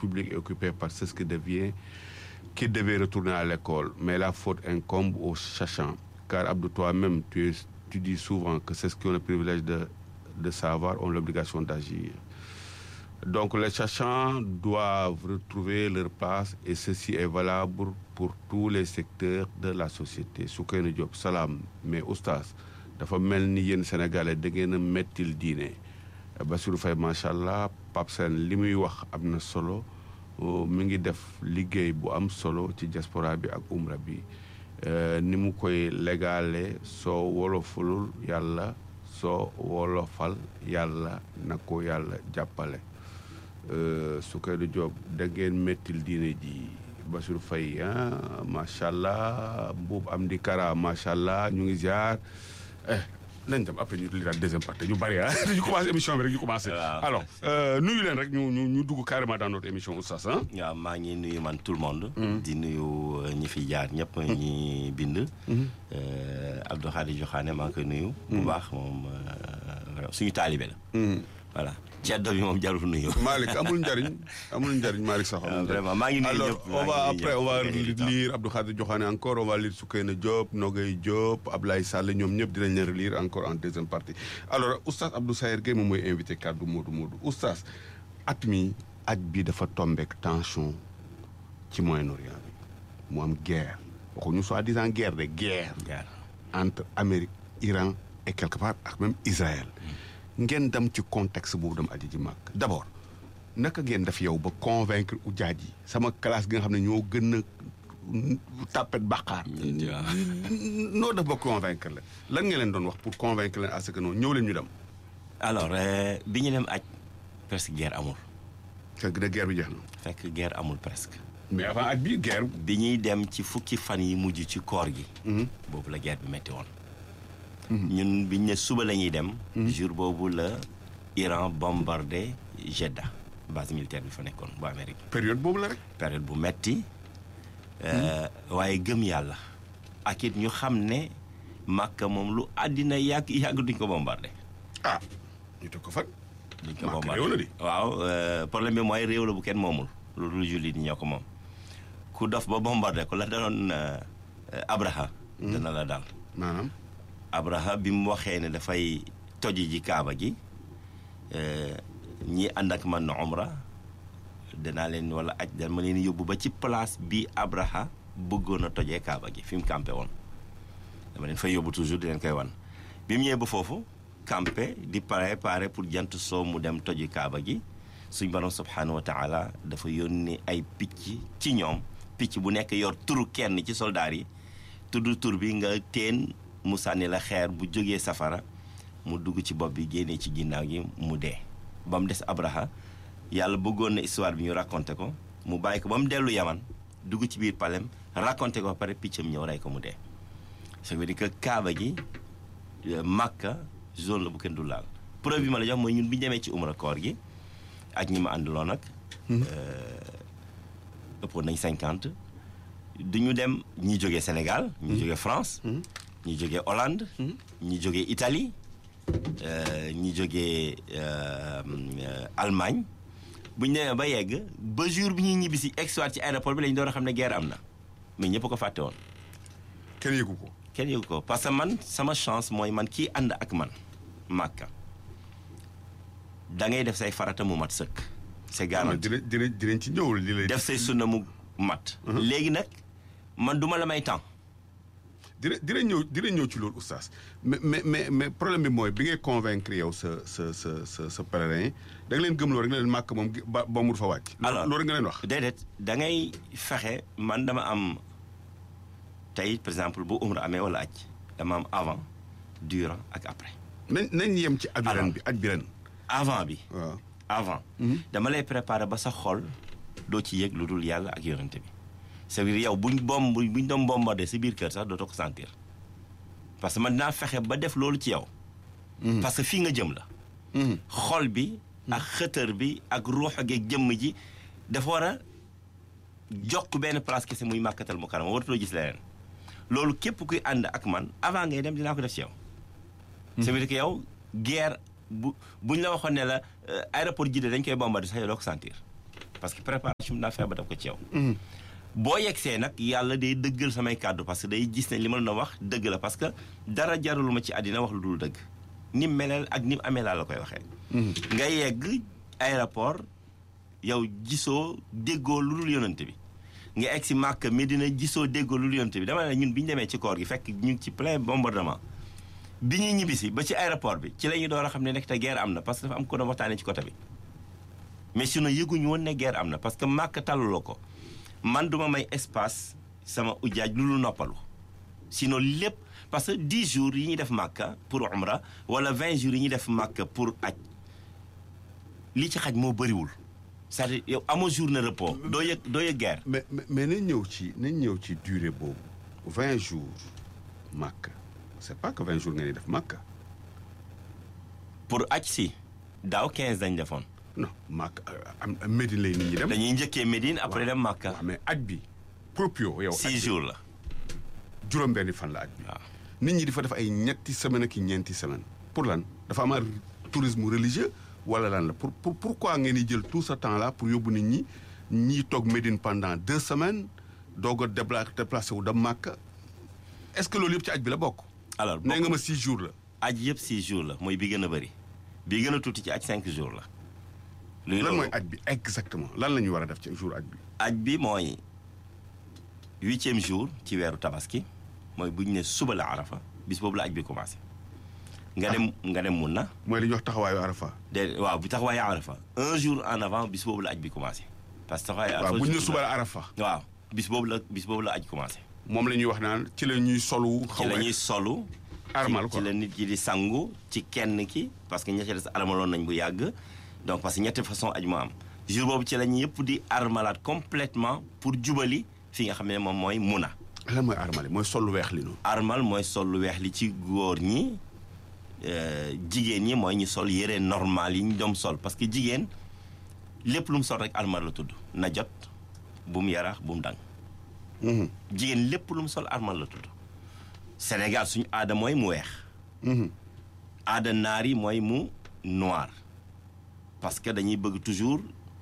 publique est occupée par ceux qui deviennent qui devaient retourner à l'école. Mais la faute incombe aux sachants. Car Abdou, toi-même, tu, es- tu dis souvent que ceux qui ont le privilège de, de savoir ont l'obligation d'agir. Donc les sachants doivent retrouver leur place et ceci est valable pour tous les secteurs de la société. Soukeyna Diop salaam mais oustaz dafa mel ni yéen sénégalais da ngeen a mettil diine Bassirou Faye macha allah Pape Sène li muy wax am na solo oh, mi ngi def liggéey bu am solo ci diaspora bi ak umra bi Euh, ni mu koy légale soo wolofalul yàlla soo wolofal yàlla na ko yàlla jàppale Soukeyna Diop da ngeen mettil diine ji Bassirou Faye ah macha allah Mbuub am di Kara macha allah ñu ngi ziar eh nañ dem après ñu li daal deuxième partie ñu bari ah ñu commencé émission bi rek ñu commencé. Waaw. alors euh, nuyu leen rek ñu ñu ñu dugg carrément dans notre émission oustaz ah. waaw maa ngi nuyu man tout le monde. di nuyu euh, ñi fi jaar ñëpp ñi bind. Euh, Abdou Khadi Joxaane maa ngi koy nuyu. bu baax moom euh, vraiment suñu taalibe la. voilà ceddo bi moom jarul nuyu. Malick amul njariñ amul njariñ Malick sax amul Ah, njariñ. vraiment, maa ngi nuyu alors ñëpp, on maa va ngi nuyu après ñëpp, on va maa ngi nuyu ñëpp. lire Abdou Khadir Diokhane encore on va lire Soukeyna Diop Nogay Diop Ablaye Sall ñoom ñëpp dinañ leen relire encore en deuxième partie alors oustaz Abdou Sayer Gueye moom mooy invité kaddu Modou Modou oustaz at mi aj bi dafa tombeek tension ci Moyen-Orient bi mu am guerre waxuñu soi-disant guerre de guerre jaar entre Amérique Iran et quelque part ak même Israël ngeen dem ci contexte boobu dem aji ji màgg d' abord naka ngeen def yow ba convaincre ujaaj yi sama classe gi nga xam ne ñoo gën a tàppet bàqaar noo def ba convaincre leen lan nga leen doon wax pour convaincre leen à ce que non ñëw leen ñu dem alors euh, bi ñu dem aj presque guerre amul fekk na guerre bi jeex na fekk guerre amul presque. mais avant aj bi guerre bi ñuy dem ci fukki fan yi mujj ci koor gi. boobu la guerre bi metti woon. ñun biñ ne suba la ñuy dem. jour boobu la Iran bombardé Jeddah base militaire bi fa nekkoon bu Amérique. période boobu la rek période bu metti euh, waaye gëm yàlla ak it ñu xam ne Makka moom lu àddina yàgg yàgg duñ ko bombardé. ah ñu teg ko fan duñ ko Makka bombardé réew la di. waaw euh, problème bi mooy réew la bu kenn moomul loolu jullit ñi ñoo ko moom ku dof ba bombardé ko la daloon euh, euh, Abraha dana la dal maanaam Abraha bi mu waxee ne dafay toji ji kaaba gi euh, ñi ànd ak man na umra danaa leen wala aj dama leen yóbbu ba ci place bi Abraha bëggoon a tojee kaaba gi fi mu campé woon dama leen fay yóbbu toujours di leen koy wan bi mu ñëwee ba foofu campé di préparé pour jant soo mu dem toji kaaba gi suñ borom subhanahu wa taala dafa yónni ay picc ci ñoom picc bu nekk yor turu kenn ci soldaar yi tudd tur bi nga teen mu sànni la xeer bu jógee safara mu dugg ci bopp bi génnee ci ginnaaw gi mu dee ba mu des Abraha yàlla bëggoon na histoire bi ñu raconté ko mu bàyyi ko ba mu dellu yaman dugg ci biir palem raconté ko ba pare piccam ñëw rey ko mu dee ça veut dire que kaaba gi euh, Makka zone la bu kenn du laal preuve bi ma la jox mooy ñun bi ñu demee ci umra koor gi ak ñi ma àndaloon nag ëppoon nañ cinquante duñu dem ñi jógee Sénégal ñi jógee France ñi jógee Hollande ñi jógee Italie euh, ñi jógee euh, euh, Allemagne bu ñu demee ba yegg ba jour bi ñuy ñibbi si exwaat ci aéroport bi lañu doon xam ne guerre am na mais ñëpp ko fàtte woon kenn yëgu ko kenn yëgu ko parce que man sama chance mooy man kii ànd ak man màkka da ngay def say farata mu mat sëkk c'est garanti dinañ dinañ dinañ ci ñëw li lay def say sunna mu mat léegi nag man duma la may temps dina dina ñëw dina ñëw ci loolu oustaz mais mais mais mais problème bi mooy bi ngay convaincre yow sa sa sa sa sa pèlerin da nga leen gëmloo rek ne leen màkk moom ba ba mu fa wàcc. alors loolu rek nga leen wax. déedéet da ngay fexe man dama am tey par exemple bu umra amee wala aj dama am avant durant ak après nañ nañ yem ci aj ren bi aj bi ren. avant bi waaw avant dama lay préparer ba sa xol doo ci yëg lu dul yàlla ak yonente bi c'est-à-dire yow buñ bomb buñ doon bombardé si biir kër sax dootoo ko sentir parce que man dinaa fexe ba def loolu ci yow parce que fii nga jëm la xol bi ak xëtër bi ak ruux geeg jëmm ji dafa war a jokk benn place kese muy màkkatal mu kanam waratuloo gis leneen loolu képp kuy ànd ak man avant ngay dem dinaa ko def ci yow ça veut dire que yow guerre bu buñ la waxoon ne la aéroport Jidda dañ koy bombardé sax yow doo ko sentir parce que préparation bi daa fexe ba def ko ci yow boo yegsee nag yàlla day dëggal samay kàddu parce que day gis ne li ma la wax dëgg la parce que dara jarul ma ci àddina wax lu dul dëgg ni mu meleel ak ni mu amee laa la koy waxee nga yegg aéroport yow gisoo déggoo lu dul yonante bi nga egg si Màkka Medina gisoo déggoo lu dul yonante bi dama ne ñun bi ñu demee ci koor gi fekk ñu ngi ci plein bombardement bi ñuy ñibbisi ba ci aéroport bi ci la ñu door a xam ne nekk te guerre am na parce que dafa am ko doon waxtaanee ci côté bi mais sinon yëguñu woon ne guerre am na parce que Màkka taluloo ko man duma may espace sama ujaaj lu lu noppalu sinon lépp parce que 10 jours yi ñuy def Màkka pour umra wala 20 jours yi ñuy def Màkka pour aj li ci xaj moo bëriwul c'est-à-dire yow amoo journée repos doo yëg doo yëg guerre mais mais mais nañ ñëw ci nañ ñëw ci durée boobu vingt jours màkk c'est pas que vingt jours nga ni def màkk pour aj si daaw 15 dañ defoon non màkk am Médine lay nit ñi dem. dañuy njëkkee Médine après dem Màkka waaw mais aj bi proprio yow. 6 jours la juróom-benni fan la aj bi. waaw nit ñi di fa def ay ñetti semaine ak i ñeenti semaine pour lan dafa am un tourisme religieux wala lan la pour pour pourquoi ngeen di jël tout ce temps là pour yóbbu nit ñi ñii toog Médine pendant deux semaines doog a débla déplacé wu dem Màkka est-ce que loolu yëpp ci aj bi la bokk. alors nee nga ma six jours la. aj yëpp 6 jours la mooy bi gën a bëri bi gën a tuuti ci aj 5 jours la luy lan loolu mooy aj bi exactement lan la ñu war a def ci jour aj bi. aj bi mooy huitième jour ci weeru tabaski mooy bu ñu ne suba la arafa bis boobu la aj bi commencé nga dem nga dem mun na mooy li ñuy wax taxawaayu Arafa. de waaw bu taxawaayu arafa un jour en avant bis boobu la aj bi commencé parce que taxawaayu arafa waaw bu ñu ne jour suba la- la Arafa. waaw bis boobu la bis boobu la aj commencé moom la ñuy wax naan ci la ñuy solu. ci xaw la ma ñuy solu armal ci quoi ci la nit ki di sangu ci kenn ki parce que ña ca des armaloon nañ bu yàgg donc parce que ñetti façon aj moo am jour boobu ci la ñu yëpp di armalaat complètement pour jubali fi nga xam ne moom mooy muna lan mooy armal mooy sol lu weex li noonu. armal mooy sol lu weex li ci góor ñi euh, jigéen ñi mooy ñu sol yére normal yi ñu doom sol parce que jigéen lépp lu mu sol rek armal la tudd na jot bu mu yaraax bu mu dang Mhm, jigéen lépp lu mu sol armal la tudd Sénégal suñu aada mooy mu weex mhm. aada naar yi mooy mu noir parce que dañuy bëgg toujours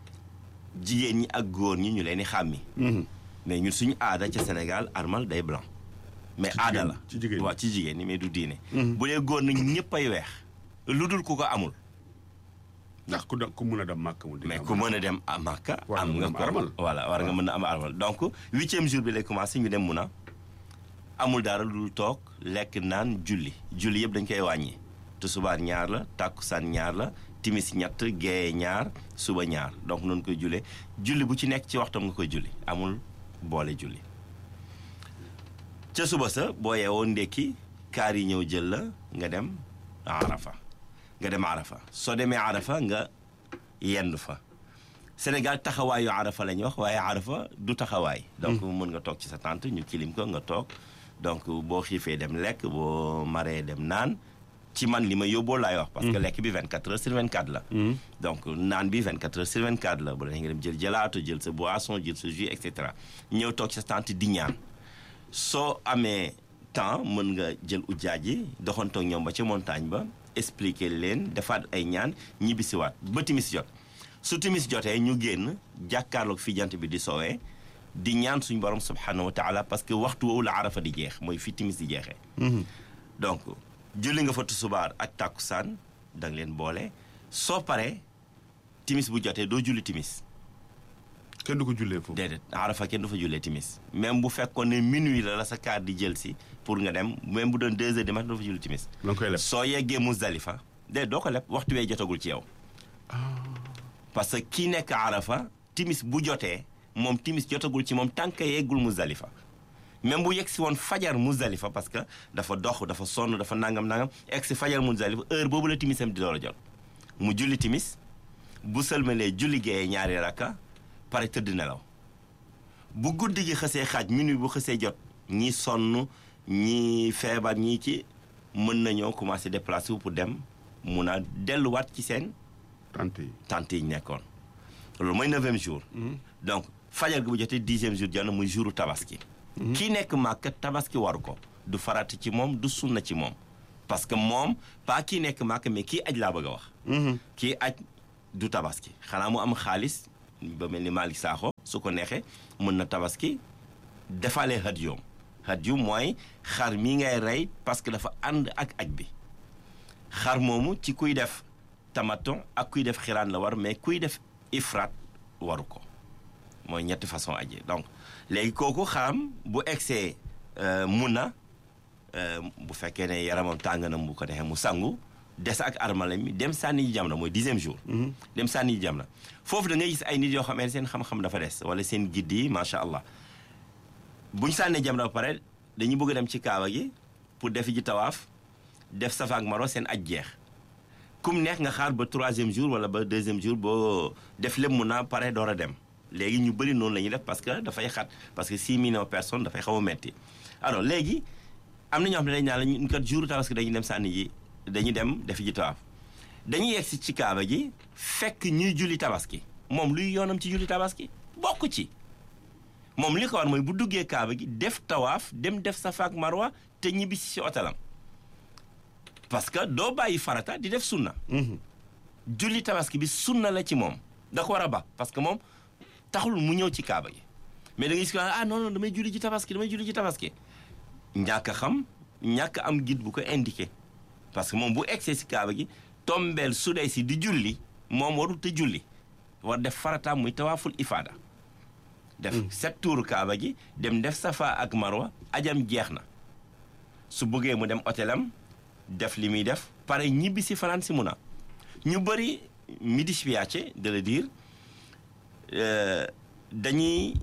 jigéen ñi ak góor ñi ñu leen di xàmmi Mhm. mais ñun suñu aada ca Sénégal armal day blanc mais Ci aada jigéen- la ci jigéen ñi. waaw ci jigéen ñi mais du diine Mhm. bu dee góor nag ñëpp ay weex lu dul ku ko amul ndax ku da ku mun a dem màkk mu di mais am. ku mën a dem à Makka War am nga nga mën a am ko armal. voilà war nga mën a am armal donc huitième jour bi lay commencé ñu dem mun a amul dara lu dul toog lekk naan julli julli yëpp dañ koy wàññi tusubaar ñaar la tàkkusaan ñaar la timis ñett geeye ñaar suba ñaar donc noonu koy jullee julli bu ci nekk ci waxtam nga koy julli amul boole julli ca suba sa boo yeewoo ndekki kaar yi ñëw jël la nga dem arafa nga dem arafa soo demee arafa nga yendu fa Sénégal taxawaayu arafa la ñuy wax waaye arafa du taxawaay donc mën nga toog ci sa tente ñu kilim ko nga toog donc boo xiifee dem lekk boo maree dem naan ci man li ma yóbboo laay wax parce que lekk bi 24 heures sur 24 la donc naan bi 24 heures sur 24 la bu la nga dem jël jëlaato jël sa boisson jël sa jus et cetera ñëw toog ci sa tente di ñaan soo amee temps mën nga jël ujaaj yi doxantoog ñoom ba ca montagne ba expliquer leen defaat ay ñaan ñibbisiwaat ba timis jot su timis jotee ñu génn jàkkaarloog fi jant bi di soowee di ñaan suñu borom subhanahu wa taala parce que waxtu woowu la arafa di jeex mooy fi timis di jeexee donc julli nga fa tusubaar ak tàkkusaan da nga leen boole soo paree timis bu jotee doo julli timis kenn du ko jullee foofu. déedéet arafa kenn du fa jullee timis même bu fekkoon ne minuit la la sa kaar di jël si pour nga dem même bu doon deux heures du matin doo fa julli timis da nga koy leb. soo yeggee Muzdalifa déedéet doo ko leb waxtu wee jotagul ci yow parce que kii nekk arafa timis bu jotee moom timis jotagul ci moom tànk yeggul Muzdalifa même bu yegg si woon fajar Muzdalifa parce que dafa dox dafa sonn dafa nangam nangam egg si fajar Muzdalifa heure boobu la timisam di door a jot mu julli timis bu sëlmalee julli géeyee ñaari rakka pare tëdd nelaw bu guddi gi xësee xaaj minuit bu xësee jot ñi sonn ñi feebar ñii ci mën nañoo commencé déplacé wu pour dem mun a delluwaat ci seen tante yi. tante yi ñu nekkoon loolu mooy neuvième jour donc fajar gi bu jotee dixième jour jot na muy jouru tabaski kii nekk màkka tabaski waru ko du farati ci moom du sunna ci moom parce que moom pas kii nekk màkka mais kii aj laa bëgg a wax kii aj du tabaski xanaa mu am xaalis ba mel ni Malick Sakho su ko neexee mën na tabaski defalee hadyoom hadyu mooy xar mi ngay rey parce que dafa ànd ak aj bi xar moomu ci kuy def tamaton ak kuy def xiraan la war mais kuy def ifraat waru ko mooy ñetti façon aji donc léegi kooku xaram bu egsee mun na bu fekkee ne yaramam tàng na bu ko neexee mu sangu des ak armale mi dem sànni yi jam na mooy dixième jour dem sànni yi jam na foofu da ngay gis ay nit yoo xam ne seen xam-xam dafa des wala seen gidd yi macha allah buñ sànnee jam na ba pare dañuy bëgg a dem ci kaaba gi pour def ji tawaaf def safa ak maro seen aj jeex kum neex nga xaar ba troisième jour wala ba deuxième jour boo def lépp mun naa pare door a dem léegi ñu bëri noonu la ñuy def parce que dafay xat parce que 6 millions de personnes dafay xaw a metti alors léegi am na ñoo xam ne dañ naan la ñu kat jour tabaski dañuy dem sànni ji dañuy dem def ji tawaaf dañuy yegg si ci kaaba ji fekk ñuy julli tabaski moom luy yoonam ci julli tabaski bokk ci moom li ko war mooy bu duggee kaaba gi def tawaaf dem def safa ak marwa te ñibbi si otelam parce que doo bàyyi farata di def sunna julli tabaski bi sunna la ci moom da ko war a ba parce que moom taxul mu ñëw ci kaaba gi mais da ngay gis ko ah non non damay julli ji tabaski damay julli ji tabaski ñàkk a xam ñàkk am guide bu ko indiqué parce que moom bu egsee si kaaba gi tombeel su dee si di julli moom warul te julli war def farataam muy tawaaful ifaada def sept tours kaaba gi dem def safa ak marwa ajam jeex na su bëggee mu dem hôtelam def li muy def pare ñibbi si fanaan si mun a ñu bëri mi dispiace de le dire dañuy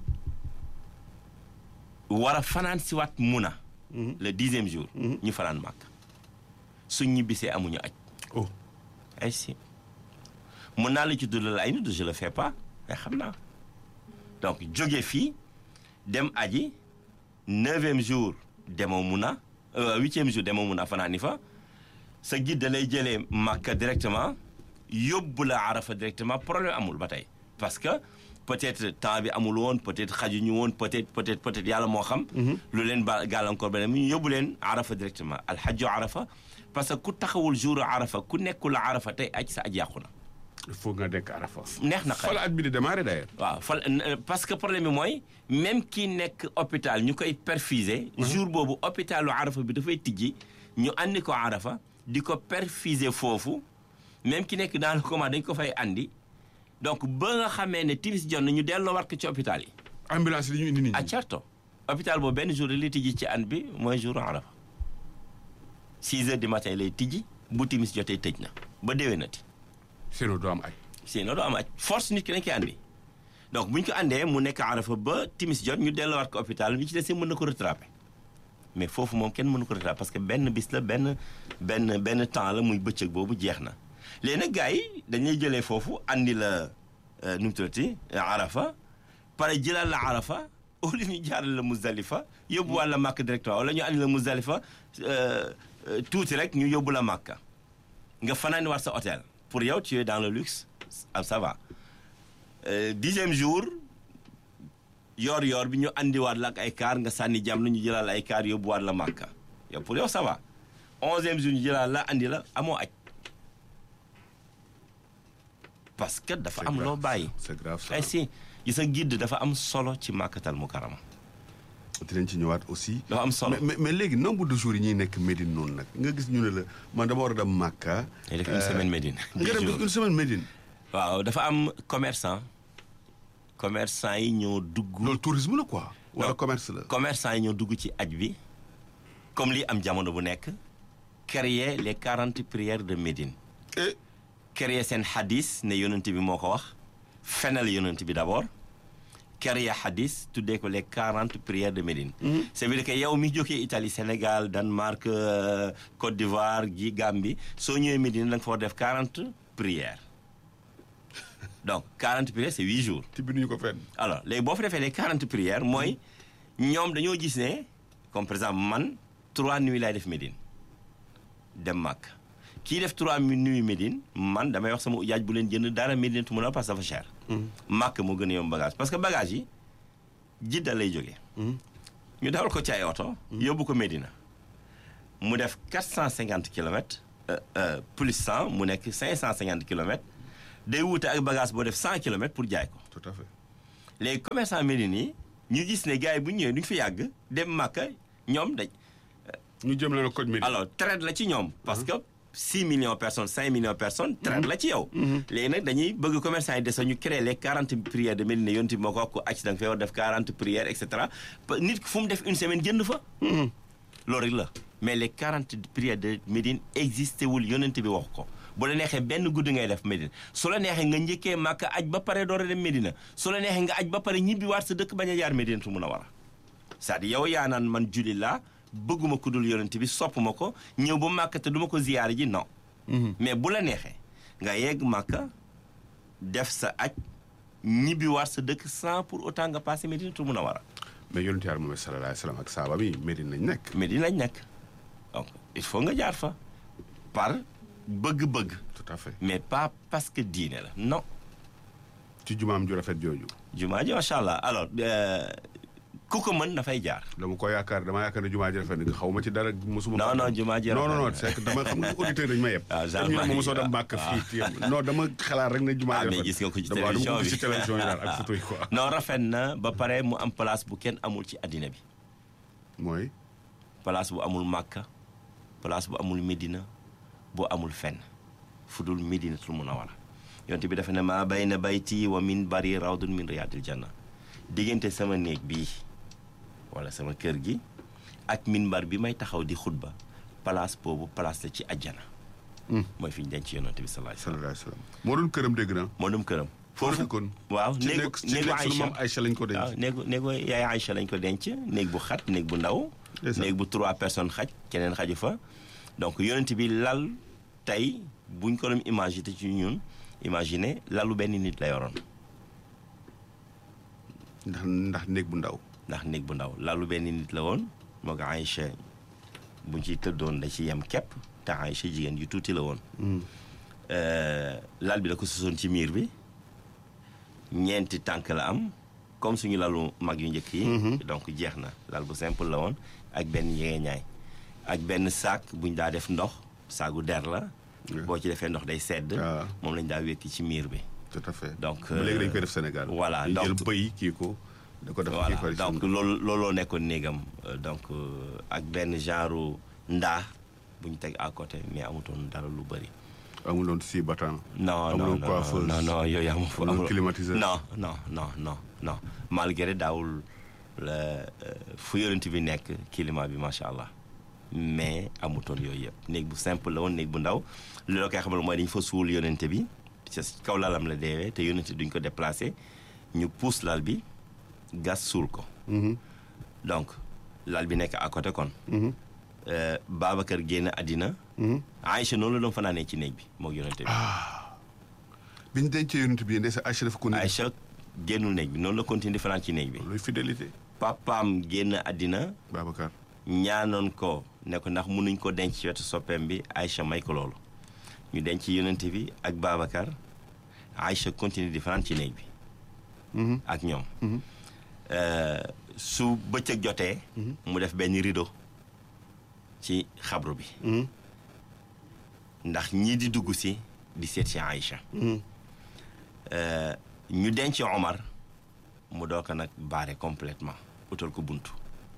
war a fanaan si waat mun a le dixième jour ñu fanaan màkk suñ ñibbisee amuñu aj oh ay si mun naa la ci duddal ay nit je le fais pas mais xam naa donc jóge fii dem aji neuvième jour demoo mun a huitième jour demoo mun a fanaan ni fa sa guide da lay jëlee màkka directement yóbbu la arafa directement problème amul ba tey parce que peut-être temps bi amul woon peut-être xajuñu woon peut-être peut-être peut-être yàlla moo xam lu leen ba gàllankoor ba ñu yóbbu leen arafa directement alxajju arafa parce que ku taxawul jour arafa ku nekkul arafa tey aj sa aj yàqu na il faut nga dekk arafa neex na fa la at bi di démarrer d'ailleurs waaw fal parce que problème bi mooy même kii nekk hôpital ñu koy perfuser jour boobu hôpitalu arafa bi dafay tijji ñu andi ko arafa di ko perfuser foofu même ki nekk dans le coma dañ ko fay andi donc ba nga xamee ne timis jot na ñu delloo war ko ci hôpital yi ambulance li ñu indi nit a ñi certo hôpital boobu benn jour li tijji ci an bi mooy jour arafa 6 heures du matin lay tijji bu timis jotee tëj na ba déwénati sinon doo am aj sinon doo am aj force nit ki dañ koy andi donc bu ñu ko andee mu nekk arafa ba timis jot ñu delloowaat ko hôpital bi ci des mën na ko rattraper mais foofu moom kenn mënu ko rattraper parce que benn bis la benn benn benn temps la muy bëccëg boobu jeex na léegi nag gars yi dañuy jëlee foofu andi la nu mu tuddati arafa pare jëlaat la arafa au lieu ñu jaarale la Muzdalifa yóbbu wàlla màkk directement wala ñu andi la Muzdalifa tuuti rek ñu yóbbu la màkka nga fanaani war sa hôtel pour yow tu es dans le luxe ah ça va dixième jour yoor yoor bi ñu andiwaat la ak ay kaar nga sànni jàmm la ñu jëlaat la ay kaar yóbbuwaat la màkka yow pour yow ça va onzième jour ñu jëlaat la andi la amoo aj parce que dafa am loo bàyyi c'est grave ça ay si gis nga guide dafa am solo ci màkkatal mu karama dinañ ci ñëwaat aussi dafa am solo mais mais mais léegi nombre de jours yi ñuy nekk Médine noonu nag nga gis ñu ne la man dama war a dem Màkka day def une semaine Médine nga dem une semaine Médine waaw dafa am commerçant commerçant yi ñoo dugg loolu tourisme la quoi wala Non. commerce la commerçant yi ñoo dugg ci aj bi comme li am jamono bu nekk créer les quarante prières de Médine et créer seen hadis ne yonent bi moo ko wax fenal yonent bi d'abord créer hadis tuddee ko les quarante prières de Médine c'est veut dire que yow mi jógee Italie Sénégal Danemark euh, Côte d'Ivoire gi Gambie soo ñëwee Médine da nga fa war def quarante prières donc quarante prières c'est huit jours ti binduñu ko fenn alors léegi boo fa defee les quarante prières mooy ñoom dañoo gis ne comme par exemple man trois nuits laay def Médine dem Màkk kii def trois nuits Médine man damay wax sama ujaaj bu leen jënd dara Médine tu mën a parce que dafa cher Màkk moo gën a yomb bagage parce que bagage yi Jidda lay jógee ñu dawal ko ci ay oto yóbbu ko Médina mu def quatre cent cinquante kilomètres euh, euh, plus cent mu nekk cinq cent cinquante kilomètres day wuute ak bagage boo def 100 kilomètres pour jaay ko tout à fait léegi commerçant Médine yi ñu gis ne gars yi bu ñu ñëwee duñu fi yàgg dem Màkka ñoom dañ ñu jëm leen a code Médine alors traite la ci ñoom parce que 6 millions de personnes 5 millions de personnes traite la ci yow léegi nag dañuy bëgg commerçant yi desa ñu créer les 40 prières de Médine yonti moo ko wax ku acc da nga fay war def 40 prières et cetera nit ki fu mu def une semaine génn fa loolu rek la mais les 40 prières de Médine existé wul yonent bi wax ko bu la neexee benn guddi ngay def Médine su la neexee nga njëkkee màkk aj ba pare door a dem Médina su la neexee nga aj ba pare ñibbi waat sa dëkk bañ a jaar Médine tu mun a war a c'est-à-dire yow yaa naan man julli laa bëgguma ku dul yonent bi sopp ma ko ñëw ba màkk te du ma ko ziyaar ji non mais bu la neexee nga yegg màkk def sa aj ñibbi waat sa dëkk sans pour autant nga passé Médine tu mun a war a mais yonent Yàlla Muhammad sallallahu alayhi wa sallam ak saaba bi Médine lañ nekk Médine lañ nekk donc il faut nga jaar fa par bëgg-bëgg tout à fait mais pas parce que diine la non ci jumaam ju rafet jooju jumaa ji macha allah alors ku ko mën dafay jaar dama ko yaakaar dama yaakaar ne jumaa ji rafet na xaw ma ci dara mosuma non non jumaa ji non non non rafet na. c'est que dama xam nga auditeur dañu ma yeb Ah, genre ñu ne ma maa mosoo ngi- dem màkk ah. fii téye non dama xalaat rek ne jumaa ah ji mais rafet gis nga ko ci dama dama télévision ko gis bi ci télévision yi daal ak photo yi quoi non rafet na ba pare mu am place bu kenn amul ci àddina bi mooy place bu amul Màkka place bu amul Médina bu amul fenn fu dul Médinatul Munawwara yonte bi dafa ne maa bayna bayti wa min bari rawdun min riyaadil janna diggante sama néeg bii wala sama kër gi ak minbar bi may taxaw di xutba place boobu place la ci àjjana mooy fi ñu denc yonante bi sallallahu alayhi wasallam sallallahu alayhi wa sallam moo doon këram dégg na moo dem këram foofu kon waaw ci néegu nekk ci néegu nekk sunu Aïcha maam Aïcha lañ ko denc waaw néegu néegu yaay Aïcha lañ ko denc néeg bu xat néeg bu ndaw Ndeysaan. néeg bu trois personnes xaj keneen xaju fa donc yonent bi lal tey buñ ko doon imaginer ci ñun imaginer lalu benn nit la yoroon ndax ndax néeg bu ndaw ndax néeg bu ndaw lalu benn nit la woon moo ko Aïcha buñ ciy tëddoon da ci yem képp te Aïcha jigéen ju tuuti la woon Euh, lal bi da ko sosoon ci miir bi ñeenti tànk la am comme suñu lalu mag yu njëkk yi donc jeex na lal bu simple la woon ak benn ñegeñaay ak benn saak buñ daa def ndox saagu der la Ouais. boo ci defee ndox day sedd Ah. moom lañ daa wékki ci miir bi tout à fait Donc, ba léegi dañ euh, koy def Sénégal voilà, ñu jël donc- bëy kii ko da ko def voilà kii ko donc loolu looloo nekkoon néegam Euh, donc euh, ak benn genre ndaa bu ñu teg à côté mais amutoon dara lu bëri amuloon si battant non non amuloon non coiffeuse non non yooyu amu fa amuloon amul- climatiseur non non non non non malgré daawul la euh, fu yonent bi nekk climat bi macha allah mais amutoon yooyu yëpp néeg bu simple la woon néeg bu ndaw li la koy xamal mooy dañu fa suul yonent bi ci kaw lalam la deewee te yonent duñ ko déplacé ñu puus lal bi gas suul ko Mhm, donc lal bi nekk à côté kon mhm, euh, Babacar génn àddina mhm. Aïcha noonu la doon fanaanee ci néeg bi moog yonent bi bi ñu dencee yonent bi ndeysa Aïcha dafa ko ni Aïcha génnul néeg bi noonu la continué di fanaan ci néeg bi luy fidélité papaam génn àddina Babacar ñaanoon ko ne ko ndax mënuñ ko denc ci wetu soppeem bi Aïcha may ko loolu ñu denc yonent bi ak Babacar Aïcha continue di fanaan ci néeg bi Mhm, ak ñoom mhm. Euh, su bëccëg jotee mu def benn rideau ci xabru bi Mhm, ndax ñii di dugg si di seet si Aïcha mhm. Euh, ñu denc Omar mu doo ko nag baare complètement utal ko buntu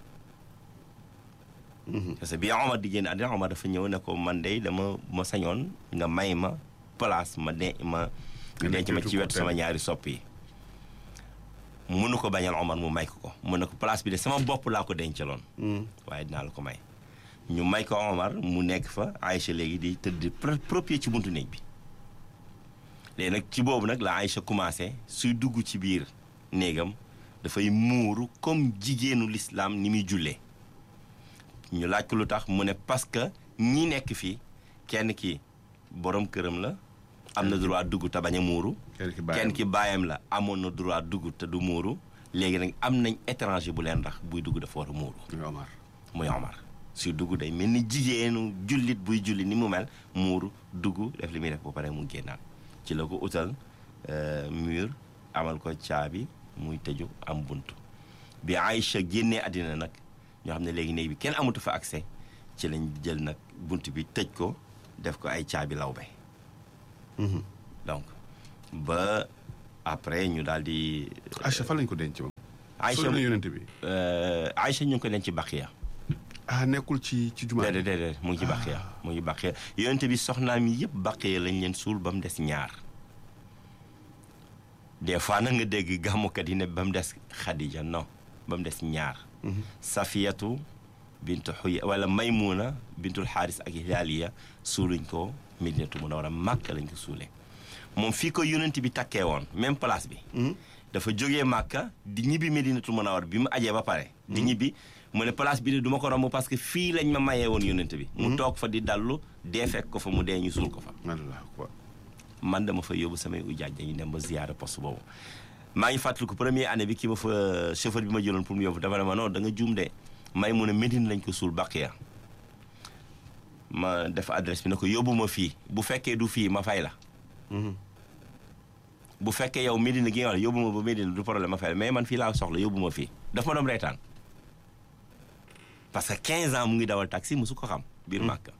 parce que bi Omar di génn àddina Omar dafa ñëw ne ko man de dama ma sañoon nga may ma place ma de ma Nga denc ma nekk ci wetu wetu sama ko ñaari sopp yi mënu ko bañal Omar mu may ko ko mu ne ko place bi de sama bopp laa ko dencaloon Mhm. waaye dinaa la ko may ñu may ko Omar mu nekk fa Aïcha léegi di tëdd pro- propre ci buntu néeg bi léegi nag ci boobu nag la Aïcha commencé suy dugg ci biir néegam dafay muuru comme jigéenu lislaam ni muy jullee ñu laaj ko lu tax mu ne parce que ñi nekk fii kenn ki borom këram la am na droit dugg te bañ a muuru kenn ki bàyyam kenn ki baayam la amoon na droit dugg te du muuru léegi nag am nañ étranger bu leen ndax buy dugg dafa war a muuru muy Omar muy Omar suy dugg day mel ni jigéenu jullit buy julli ni mu mel muuru dugg def li muy def ba pare mu génnaat ci la ko utal euh, mur amal ko caabi muy tëju am buntu bi Aïcha génnee àddina nag ñoo xam ne léegi néeg bi kenn amatu fa accès ci lañ jël nag bunt bi tëj ko def ko ay caabi lawbe Mhm. donc ba après ñu daal di Aïcha fan lañ ko denc moom. Aïcha sori na yonent bi. euh, Aïcha ñu ngi ko leen ci Baqiya ah nekkul ci ci jumaa déedéet déedéet mu ngi ci Baqiya mu ngi Baqiya yonent bi soxnaam yi yëpp Baqiya lañ leen suul ba mu des ñaar des fois nag nga dégg gàmmukat yi ne ba mu des Khadija non ba mu des ñaar Safiyatu bintu Xuya wala Maymuna bintul Xaaris ak Hilaaliya suuluñ ko Medinatu Munawara Màkka lañ ko suulee moom fii ko yonent bi takkee woon même place bi dafa jógee Màkka di ñibbi Medinatu Munawara bi mu ajee ba pare di ñibbi mu ne place bi de du ma ko romb parce que fii lañ ma mayee woon yonent bi mu toog fa di dallu dee fekk ko fa mu dee ñu suul ko fa Allah akbar. man dama fa yóbbu samay ujaaj dañuy dem ba ziyaara poste boobu maa ngi fàttaliku première année bi ki ma fa chauffeur bi ma jëloon pour mu yóbbu dafa ne ma non da nga juum de may mu ne Médine lañ ko suul Baqiya ma def adresse bi ne ko yóbbu ma fii bu fekkee du fii ma fay la bu fekkee yow Médine gi nga wax yóbbu ma ba Médine du problème ma fay la mais man fii laa soxla yóbbu ma fii daf ma doon reetaan parce que 15 ans mu ngi dawal taxi musu ko xam biir Màkka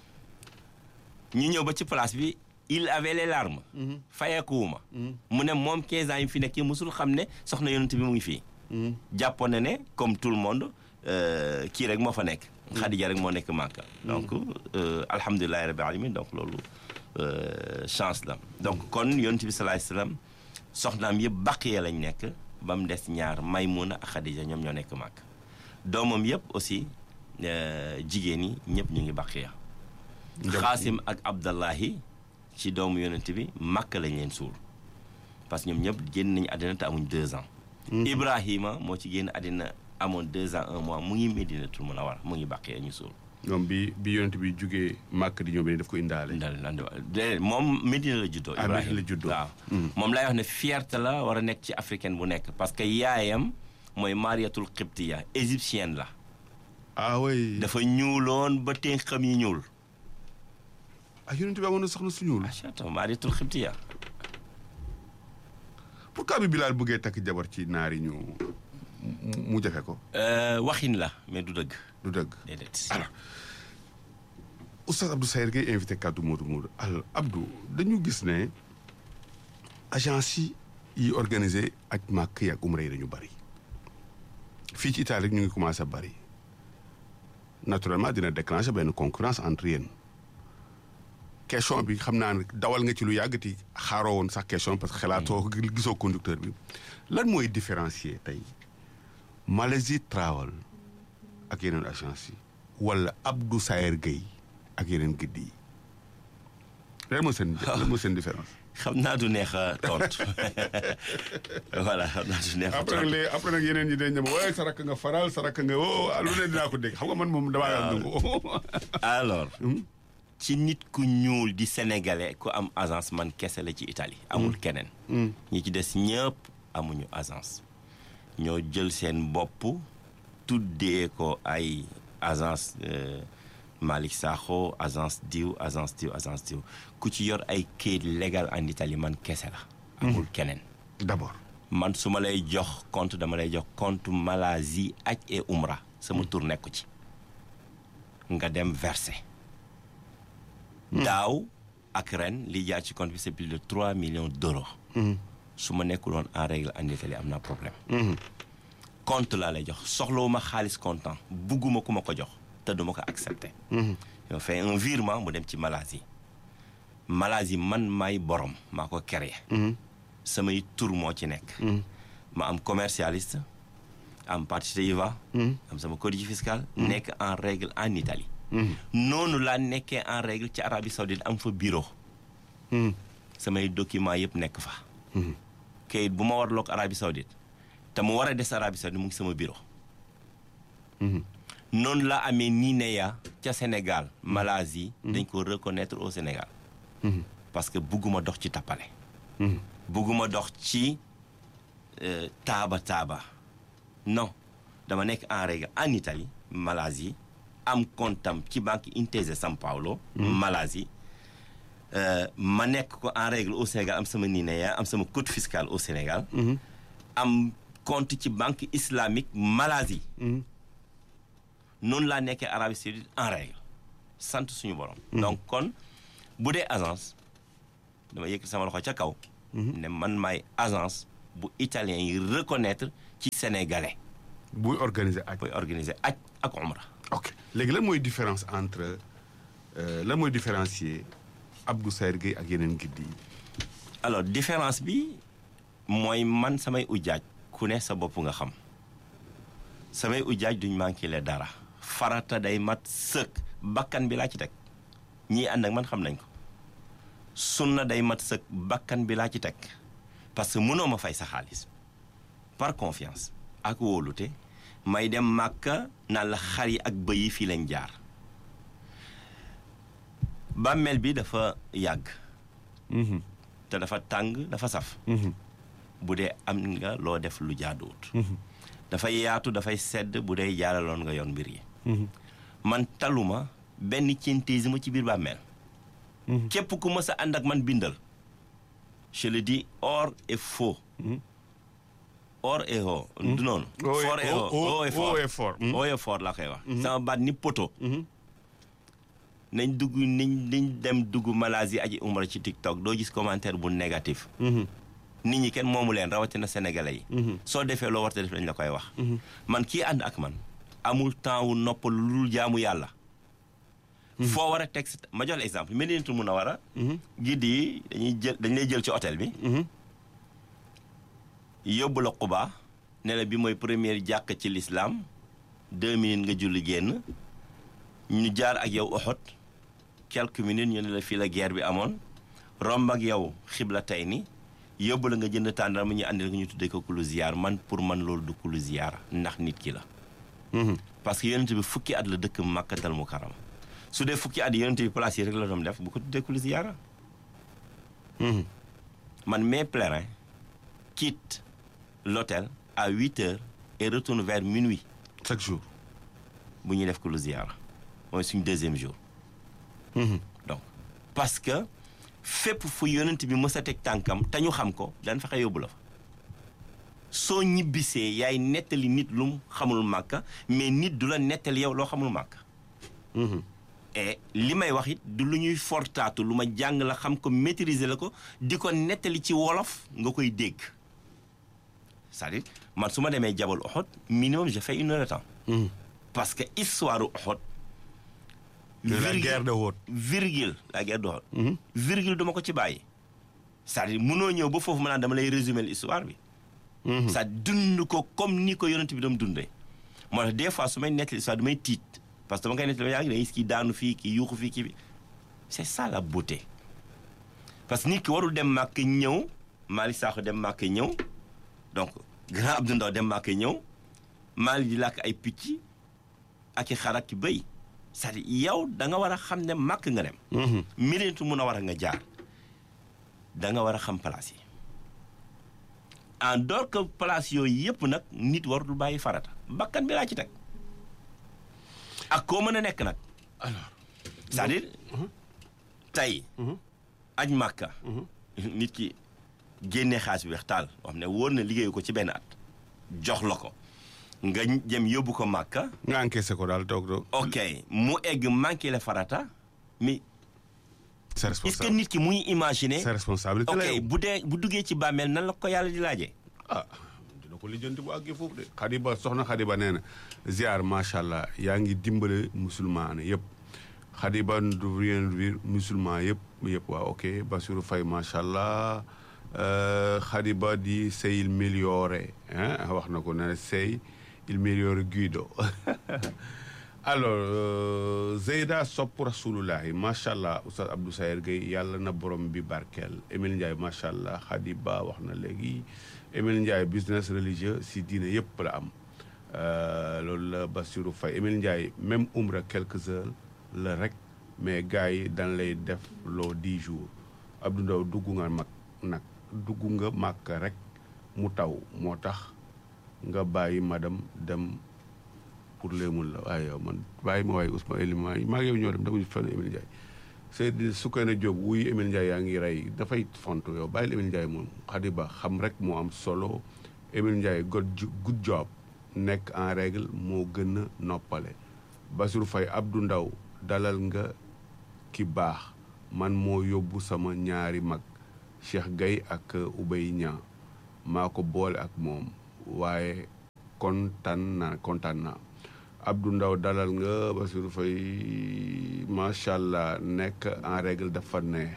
ñu ñëw ba ci place bi il avait les larmes fayeekuwuma mu ne moom 15 ans yi fi nekk musul xam ne soxna yonent bi mu ngi fii jàppoon na ne comme tout le monde euh, kii rek moo fa nekk Xadija rek moo nekk Màkka donc euh, alhamdulilahi rabbi alamin donc loolu euh, chance la donc kon yonent bi salaay salaam soxnaam yëpp Baqiya lañ nekk ba mu des ñaar Maymuna ak Xadija ñoom ñoo nekk Màkka doomam yëpp aussi euh, jigéen ñi ñëpp ñu ngi Baqiya xaasim ak abdallahi ci doomu yonent bi màkk lañ leen suul parce que ñoom ñëpp génn nañu àddina te amuñ deux ans ibrahima moo ci génn àddina amoon deux ans un mois mu ngi Medinatul Munawwara mu ngi bàqee ñu suul ñoom bi bi yonent bi jugee màkk di ñëw bi daf ko indaale. ndal ndal déedéet moom Medina la juddoo Ah, ibrahima Medina la juddoo. waaw moom lay wax ne fierté la war a nekk ci africaine bu nekk parce que yaayam mooy mariatul qibtiya égyptienne la ah oui. dafa ñuuloon ba ténqam yi ñuul ah yonent bi amoon na soxna su ñuul. achata mariatul qibtiya pourquoi bi Bilal bëggee takk jabar ci naar yi ñu mu- mu jafe ko. Euh, waxin la mais du dëgg du dëgg. déedéet alors oustaz Abdou Sayer Gueye invité kaddu Modou Modou alors Abdou dañu gis ne agence yi yi organisé ak màkk yi ak umra yi dañu bari fii ci Italie rek ñu ngi commencé bari naturellement dina déclencher benn concurrence entre yéen question bi xam naa ne dawal nga ci lu yàggati xaaroo woon sax question parce que xalaatoo gisoo conducteur bi lan mooy différencier tey Malaisie Travel ak yeneen agence yi wala Abdou Sayer Gueye ak yeneen gëdd yi lan mooy seen lan mooy seen différence. xam naa du neex a tontu voilà xam naa du neex a après nag tontu léegi après nag yeneen ñi dañ ne ma waaye sa rakk nga faral sa rakk nga woo lu ne dinaa ko dégg xam nga man moom damaa yor nangu. alors ci nit ku ñuul di sénégalais ku am agence man kese la ci Italie amul keneen ñi ci des ñëpp amuñu agence ñoo jël seen bopp tuddee ko ay agence euh, Malick Sakho agence diw agence diw agence diw ku ci yor ay kayit légal en Italie man kese la amul keneen d'abord. man su ma lay jox compte dama lay jox compte Malaisie aj et Umra sama tur nekku ci nga dem verser daaw ak ren li jaar ci compte bi c'est plus de 3 millions d'euros su ma nekkul woon en règle en Italie am naa problème compte laa lay jox soxlawuma xaalis comptant bugguma ku ma ko jox te duma ko accepté yow fay un virement mu dem ci Malaisie Malaisie man maay borom maa ko créé samay tur moo ci nekk ma am commercialiste am partite IVA am sama codice fiscal nekk en règle en Italie noonu laa nekkee en règle ci Arabie Saoudite am fa bureau samay document yëpp nekk fa kayit bu ma war loog Arabie Saoudite te mu war a des Arabie Saoudite mu ngi sama bureau noonu la amee NINEA ca Sénégal Malaisie dañ ko reconnaître au Sénégal parce que bugguma dox ci tappale bugguma dox ci euh, taaba taaba non dama nekk en règle en Italie Malaisie am comptam ci banque Intesa San Paolo Malaisie euh, ma nekk ko en règle au Sénégal am sama NINEA am sama code fiscal au Sénégal am compte ci banque islamique Malaisie noonu laa nekkee Arabie Saoudite en règle sant suñu borom donc kon bu dee agence dama yëkkati sama loxo ca kaw ne man maay agence bu italien yi reconnaître ci sénégalais buy organiser aj booy organiser aj ak umra ok léegi lan mooy différence entre euh, lan mooy différencier Abdou Sayer Gueye ak yeneen gidd yi alors différence bi mooy man samay ujaaj ku ne sa bopp nga xam samay ujaaj duñ manqué le dara farata day mat sëkk bakkan bi laa ci teg ñii ànd ak man xam nañ ko sunna day mat sëkk bakkan bi laa ci teg parce que mënoo ma fay sa xaalis par confiance ak wóolute may dem màkka naan la xar yi ak bëy yi fii lañ jaar bàmmeel bi dafa yàgg te dafa tàng dafa saf bu dee am nga loo def lu jaaduwut dafay yaatu dafay sedd bu dee jaaraloon nga yoon mbir yi man taluma benn centésime ci biir bàmmeel képp ku mës a ànd ak man bindal je le dis or et faux or et haut du noonu Haut et- fort et haut haut- haut et haut et fort fort. Mhm. haut et fort laa koy wax sama baat ni poto nañ dugg nañ nañ dem dugg Malaisie aji umra ci TikTok doo gis commentaire bu négatif nit ñi kenn moomu leen rawatina sénégalais yi soo defee loo warta def dañ la koy wax man kii ànd ak man amul temps wu noppal lu dul jaamu yàlla foo war a teg sa ma jox la exemple Medinatul Munawara giddi yi dañuy jël dañ lay jël ci hôtel bi yóbbu la Quba ne la bi mooy première jàkk ci l'islam deux minutes nga julli génn ñu jaar ak yow Uhud quelques minutes ñu ne la fii la guerre bi amoon romb ak yow xibla tey ni yóbbu la nga jënd tàndarma ñu àndil ko ñu tuddee ko kulu ziyaar man pour man loolu du kulu ziyaar ndax nit ki la parce que yonent bi fukki at la dëkk Makkatal Mukarram su dee fukki at yonent bi place yi rek la doon def bu ko tuddee kulu ziyaara man mes pèlerins quittent l'hôtel à 8 heures et retournent vers minuit chaque jour bu ñuy def kulu ziyaara mooy suñ deuxième jour donc parce que fépp fu yonent bi mës a teg tànkam te ñu xam ko daan fexe yóbbu la fa soo ñibbisee yaay nettali nit lu mu xamul màkka mais nit du la nettali yow loo xamul màkka et li may wax it du lu ñuy fortaatu lu ma jàng la xam ko maîtriser la ko di ko nettali ci wolof nga koy dégg c'est-à-dire man su ma demee jabal Uhud minimum je fais une heure de temps parce que histoire Uhud De la virgule- guerre de Uhud. virgule la guerre de Uhud virgule duma ko ci bàyyi c'est-à-dire mënoo ñëw ba foofu ma naan dama lay résumer l'histoire bi ça dund ko comme ni ko yonent bi doon dundee moo tax des fois su may nettali histoire damay tiit parce que dama koy nettali yaa ngi ne kii daanu fii kii yuuxu fii kii bi c'est ça la beauté parce que nit ki warul dem màkk ñëw Malick Sakho dem màkk ñëw donc grand Abdou Ndaw dem màkk ñëw Malick di làkk ay picc ak i xar ak i bëy c'est-à-dire yow da nga war a xam ne màkk nga dem mirintu mun a war a nga jaar da nga war a xam place yi en dehors que place yooyu yëpp nag nit warul bàyyi farata bakkan bi laa ci teg ak koo mën a nekk nag alors c'est-à-dire tey aj màkka nit ki génne xaalis bi weex taal boo xam ne wóor na liggéeyu ko ci benn at jox la ko nga jëm yóbbu ko màkka nga encaissé ko daal toog toog ok mu egg manqué la farata mais c'est est-ce que responsable nit ki muy imaginer c'est responsabilité la ok yow. bu dee bu duggee ci bàmmeel nan la ko yàlla di laajee ah dina ko lijjanti bu àggee foofu de Xadiba soxna Xadiba nee na ziar macha allah yaa ngi dimbale musulman yëpp Xadiba du rien dire musulman yëpp yëpp waaw ok Bassirou Faye macha allah euh, Xadiba di sei il migliore hein wax na ko nee na sei il migliore Guido alors euh, Zeyda sopp rasulullahi macha allah Oustaz Abdou Sayer Gueye yàlla na borom bi barkeel Emile Ndiaye macha allah Khadiba wax na léegi Emile Ndiaye business religieux si diine yëpp la am Euh, loolu la Bassirou Faye Emile Ndiaye même umra quelques heures la rek mais gars yi dañ lay def loo dix jours Abdou Ndaw dugg nga mag nag dugg nga màkk rek mu taw moo tax nga bàyyi madame dem pour léemul la waaye yow man bàyyi ma waaye Ousmane Elima maa ngi yow ñoo dem demuñu fenn Emile Ndiaye Seydou Soukeyna Diop wuy Emile Ndiaye yaa ngi rey dafay font yow bàyyil Emile Ndiaye moom Khadiba xam rek moo am solo Emile Ndiaye good jo- good job nekk en règle moo gën a noppale Bassirou Faye Abdou Ndaw dalal nga ki baax man moo yóbbu sama ñaari mag Cheikh Gaye ak Oubey Niang maa ko boole ak moom waaye kontaan naa kontaan naa Abdou Ndaw dalal nga Bassirou Faye macha allah nekk en règle dafa neex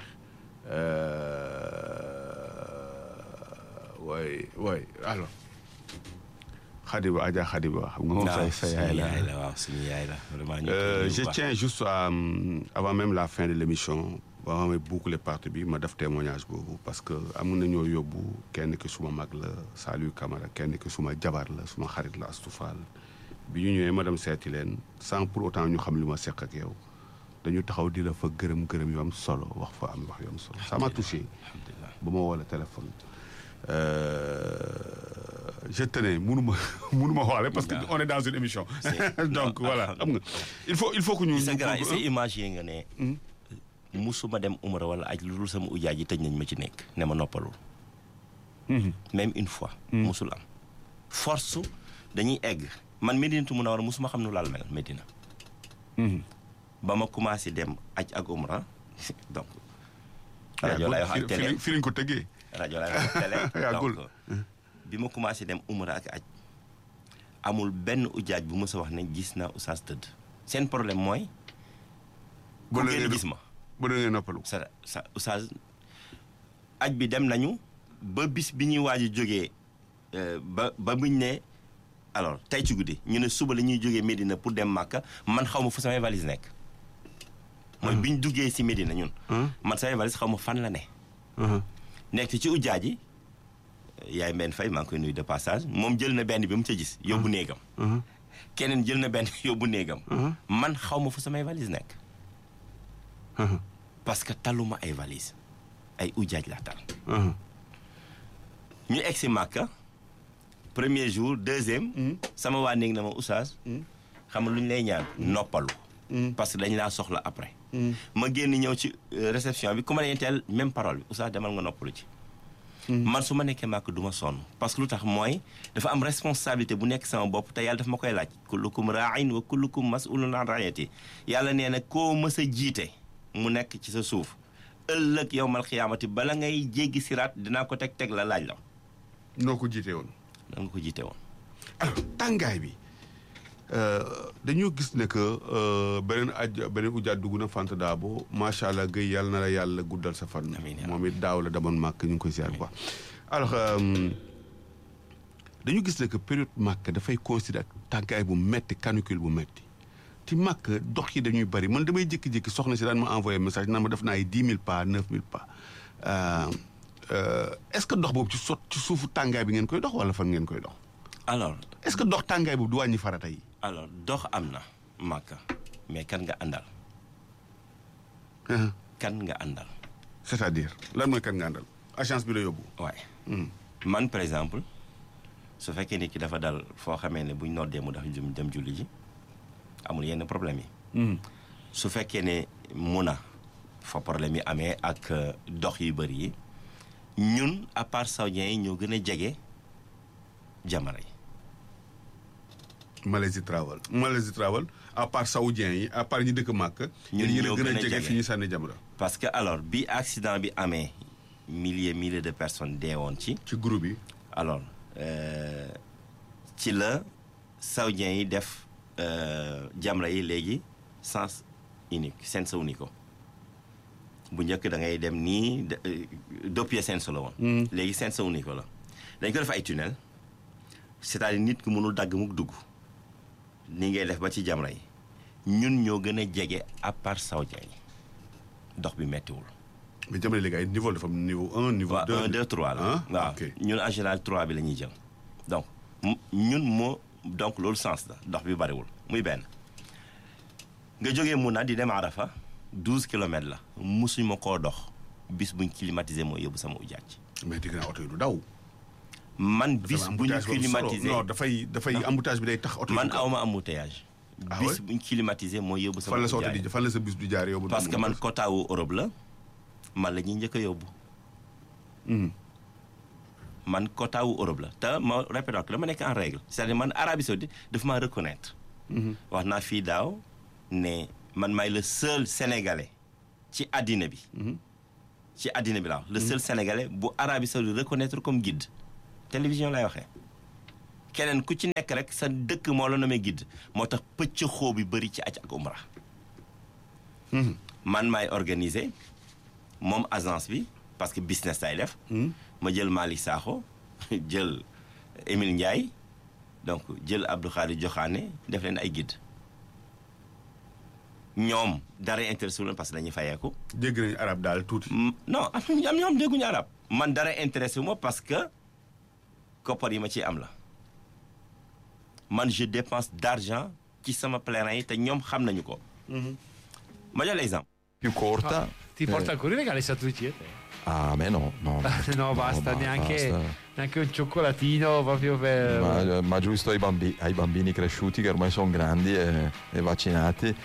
waay waay alors Khadiba Adja Khadiba xam nga moom sa sa yaay la waaw suñu yaay la vraiment ñu Euh, je tiens juste à euh, avant même la fin de l'émission ba ma may boucler partie bi ma def témoignage boobu parce que am na ñoo yóbbu kenn ki suma mag la Saliou Camara kenn ki suma jabar la suma xarit la Astou Fall bi ñu ñëwee ma dem seeti leen sans pour autant ñu xam li ma seq ak yow dañu taxaw di la fa gërëm gërëm yu am solo wax fa am wax yu am solo ça m'a touché alhamdulilah ba ma woo la téléphone Euh, je tenais mënuma mënuma waxale parce que on est dans une émission C'est- donc non, voilà xam nga il faut il faut que ñu sa ñu- grand sa imaginer nga ne musuma dem umra wala aj lu dul sama ujaaj yi tëj nañ ma ci nekk ne ma noppalul même une fois musul am force dañuy egg man Medinatu Munawara musuma xam nu laal mel Medina ba ma commencé dem aj ak umra donc rajo lay wax ak télé fi lañ ko tëggee rajo lay wax ak télé Yàggul. donc bi ma commencé dem umra ak aj amul benn ujaaj bu ma sa wax ne gis naa oustaz tëdd seen problème mooy ku Ba la génn ngeen- gis ma ba da ngeen noppalu sa sa oustaz aj bi dem nañu ba bis bi ñuy waaj a jógee euh, ba ba buñ ne alors tey ci guddi ñu ne suba la ñuy jógee Médina pour dem Màkka man xaw ma fu samay valise nekk mooy bi ñu duggee si Médina ñun man samay valise xaw ma fan la ne nekk ci ujjaa ji yaay mbenn fay maa ngi koy nuyu de passage moom jël na benn bi mu ca gis yóbbu néegam keneen jël na benn yóbbu néegam man xaw ma fu samay valise nekk parce que taluma ay valise ay ujaaj laa tal ñu egg si Màkka premier jour deuxième sama waa néeg na ma oustaz xam nga lu ñu lay ñaan noppalu parce que dañ laa soxla après ma génn ñëw ci euh, réception bi ku ma leen teel même parole bi oustaz demal nga noppalu ci man su ma nekkee màkk du ma sonn parce que lu tax mooy dafa am responsabilité bu nekk sama bopp te yàlla daf ma koy laaj kullukum raain wa kullukum masulun an raayati yàlla nee na koo mës a jiite mu nekk ci sa suuf ëllëg yow mal xiyaamati bala ngay jéggi siraat dinaa ko teg teg la laaj la noo ko jiitee woon da nga ko jiite woon alors tàngaay bi dañoo gis ne que euh, beneen aj beneen ujaat dugg na Fanta Dabo macha allah gëy yàlla na la yàlla guddal sa fan. Amiin yaa moom it daaw la demoon màkk ñu ngi koy ziar quoi. alors euh, dañu gis ne que période màkk dafay coïncider ak tàngaay bu metti canicule bu metti ci màkk dox yi dañuy bari man damay jékki-jékki soxna si daan ma envoyé message naan ma def naa ay dix mille pas neuf mille pas Euh, euh, est-ce que dox boobu ci sot ci suufu tàngaay bi ngeen koy dox wala fan ngeen koy dox alors est-ce que dox tàngaay boobu du wàññi farata yi. alors dox am na màkka mais kan nga àndal Uh-huh. kan nga àndal c'est-à-dire lan mooy kan nga àndal agence bi la yóbbu. waaye man par exemple su fekkee nit ki dafa dal foo xamee ne buñ noddee mu dafa jëm dem julli ji amul yenn problème yi su fekkee ne mun a fa problème yi amee ak euh, dox yu bëri yi ñun à part saoudiens yi ñoo gën a jege jamara yi Malaisie Travel Malaisie Travel à part saoudien yi à part ñi dëkk màkk. Ñun yéen ñoo a gën gën a a jege jege. fi ñu sànni jamra parce que alors bi accident bi amee milliers milliers de personnes deewoon ci ci groupe yi. alors euh, ci la saoudiens yi def euh, jamra yi léegi sens unique sens unique bu njëkk da ngay dem nii de- euh, doppie sens la woon léegi sens unique la dañ ko def ay tunnel c'est-à-dire nit ki mënul dagg mukk dugg ni ngay def ba ci jamra yi ñun ñoo gën a jege à part saoudiens yi dox bi mettiwul mais jamra léegi ay niveau dafa am niveau un niveau waaw deux. 1 2 3 la ah waaw ok ñun en général 3 bi la ñuy jël donc mu- ñun moo donc loolu sens la dox bi bariwul muy benn nga jógee Muna di dem Arafa 12 kilomètres la musuñ ma koo dox bis buñ climatisé mooy yóbbu sama ujaaj mais dégg naa oto yi du daw. man bis dafa am bu ñu embouteillage boobu solo. climatisé non dafay dafay embouteillage bi day tax oto yi. man du gaaw. awma embouteillage Ah bis ouais? buñ climatisé mooy yóbbu sama fan la sa oto ujaaj di fan la sa bis du jaar yow. ba du parce que am man oto. quota wu Europe la man la ñuy njëkk a yóbbu Mhm. man quota wu Europe la te ma répété ko dama nekk en règle c'est-à-dire man Arabie Saoudite dafa maa reconnaître wax naa fii daaw ne man maay le seul sénégalais ci àddina bi ci àddina bi la wax le seul sénégalais bu Arabie Saoudite reconnaître comme guide télévision lay waxee keneen ku ci nekk rek sa dëkk moo la nommé guide moo tax pëcc xoo bi bëri ci aj ak umra man maay organiser moom agence bi parce que business lay def ma jël Malick Sakho jël Émile Ndiaye donc jël Abdou Khari Joxaane def leen ay guide ñoom dara intéressé wu leen parce que dañuy fayeeku dégg nañu arab daal tuuti. Mm, non am am ñoo xam dégguñu arab man dara intéressé wu ma parce que koppar yi ma ciy am la man je dépense d'argent ci sama pèlerin yi te ñoom xam nañu ko ma jox l'exemple più corta. Ti porta eh, ancora i regali Satucci e te? ah, a me no, no. no, basta, ma neanche, basta. neanche un cioccolatino proprio per... Ma, ma giusto ai, bambi- ai bambini cresciuti che ormai sono grandi e, e vaccinati.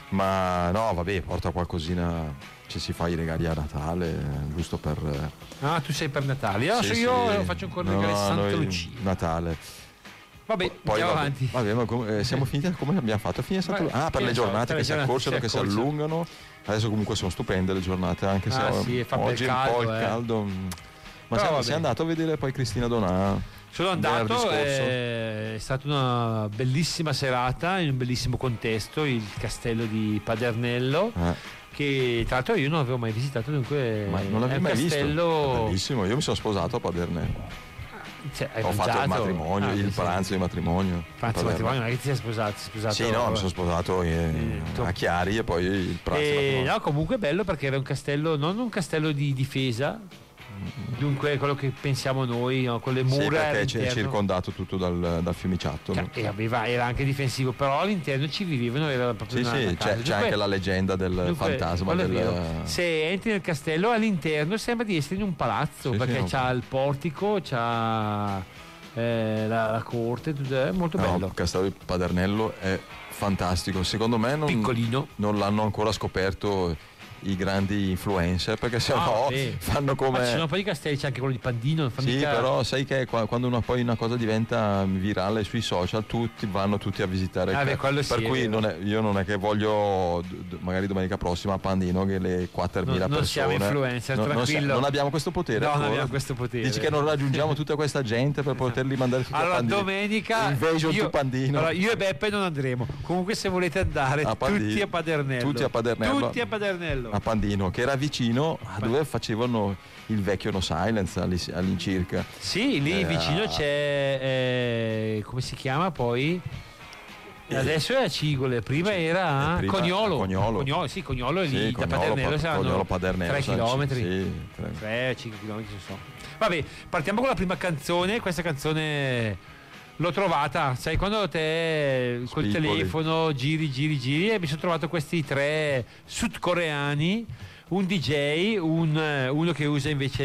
Ma no, vabbè, porta qualcosina. Ci si fa i regali a Natale, eh, giusto per. eh, Ah, tu sei per Natale. Io, sì, io sì. faccio ancora i No, regali Santa noi Lucia. Natale. Vabbè, Poi andiamo vabbè, avanti. vabbè, ma come, eh, siamo finiti come abbiamo fatto? Fine Santa Ma- Lucia? Ah, per che le ne so, giornate per che le si giornate accorciano, si che si accorciano. allungano. Adesso comunque sono stupende le giornate, anche se Ah, oh, sì, fa bel oggi è un po' caldo, il eh. caldo. mm. Ma Però sei, vabbè. sei andato a vedere poi Cristina Donà? Sono venerdì andato, scorso? eh, è stata una bellissima serata in un bellissimo contesto, il castello di Padernello, Eh, che tra l'altro io non avevo mai visitato, dunque ma non è l'avevi un mai visto? È castello... bellissimo, io mi sono sposato a Padernello. Cioè, hai Ho fatto il mangiato? matrimonio, Ah, il sì. pranzo di matrimonio. Pranzo di a Palermo. matrimonio, non è che ti sei sposato, sei sposato Sì, no, mi sono sposato eh, Eh, tu- a Chiari e poi il pranzo di E, matrimonio. no, comunque è bello perché era un castello, non un castello di difesa, dunque quello che pensiamo noi, no, con le Sì, mura perché c'è all'interno. circondato tutto dal, dal fiumiciattolo. Cioè, e aveva- era anche difensivo, però all'interno ci vivevano, era proprio Sì, una, sì, una c'è, casa. c'è Dunque- anche la leggenda del dunque, fantasma quello è del... vero. Se entri nel castello all'interno sembra di essere in un palazzo Sì, perché sì, no. c'ha il portico, c'ha eh, la, la corte, tutto- è molto No, bello. il castello di Padernello è fantastico. Secondo me non, Piccolino. non l'hanno ancora scoperto i grandi influencer perché se Ah, no vabbè. fanno Ma ci sono come... un po' di castelli, c'è anche quello di Pandino. non fa Sì, mica- però sai che qua- quando una, poi una cosa diventa virale sui social, tutti vanno tutti a visitare. il Ah, ca- beh, quello sì, per è cui vero. non è- io non è che voglio, d- d- magari domenica prossima a Pandino, che le 4.000 Non- non persone. siamo influencer, non, non, tranquillo. non abbiamo questo potere. No, non ancora. abbiamo questo potere. Dici che non raggiungiamo tutta questa gente per poterli mandare tutti a Allora, Pandino. domenica Invasion io, to Pandino. allora, io e Beppe non andremo. Comunque, se volete andare, A Pandino. tutti a Padernello. Tutti a Padernello. Tutti a Padernello. a Pandino, che era vicino a dove facevano il vecchio No Silence all'i- all'incirca. Sì, lì Eh, vicino ah. c'è. eh, come si chiama poi? Adesso è a Cigole, prima era a prima Cognolo. a Cognolo. sì, Cognolo è lì Sì, da Cognolo, Padernello Pa- saranno Cognolo, Padernello, 3 saranno- chilometri. Sì, tre. 3, 5 km non so. Vabbè, partiamo con la prima canzone. Questa canzone l'ho trovata, sai, quando te col Spiccoli. telefono giri, giri, giri e mi sono trovato questi tre sudcoreani. Un DJ, un, eh, uno che usa invece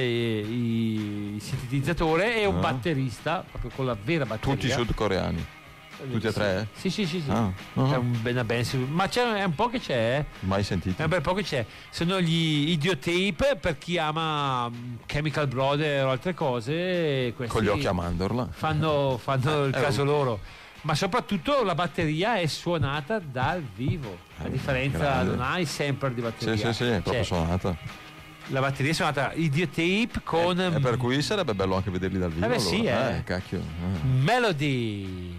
i- il sintetizzatore e un Ah. batterista, proprio con la vera batteria. Tutti sudcoreani. tutti e tre? Sì, sì, sì, sì. Ah, È ah. un- una band su- ma c'è, è un po' che c'è, eh. Mai sentito. È un bel po' che c'è. Sono gli Idiotape per chi ama mm, Chemical Brother o altre cose. Questi Con gli occhi a mandorla. Fanno, fanno il Eh, caso oh. loro. Ma soprattutto la batteria è suonata dal vivo. A Eh, differenza, grande. non hai sempre di batteria. Sì, sì, sì, è proprio Cioè, suonata. la batteria è suonata Idiotape con E per cui sarebbe bello anche vederli dal vivo. Eh beh, sì, allora. eh. cacchio. eh. Melody.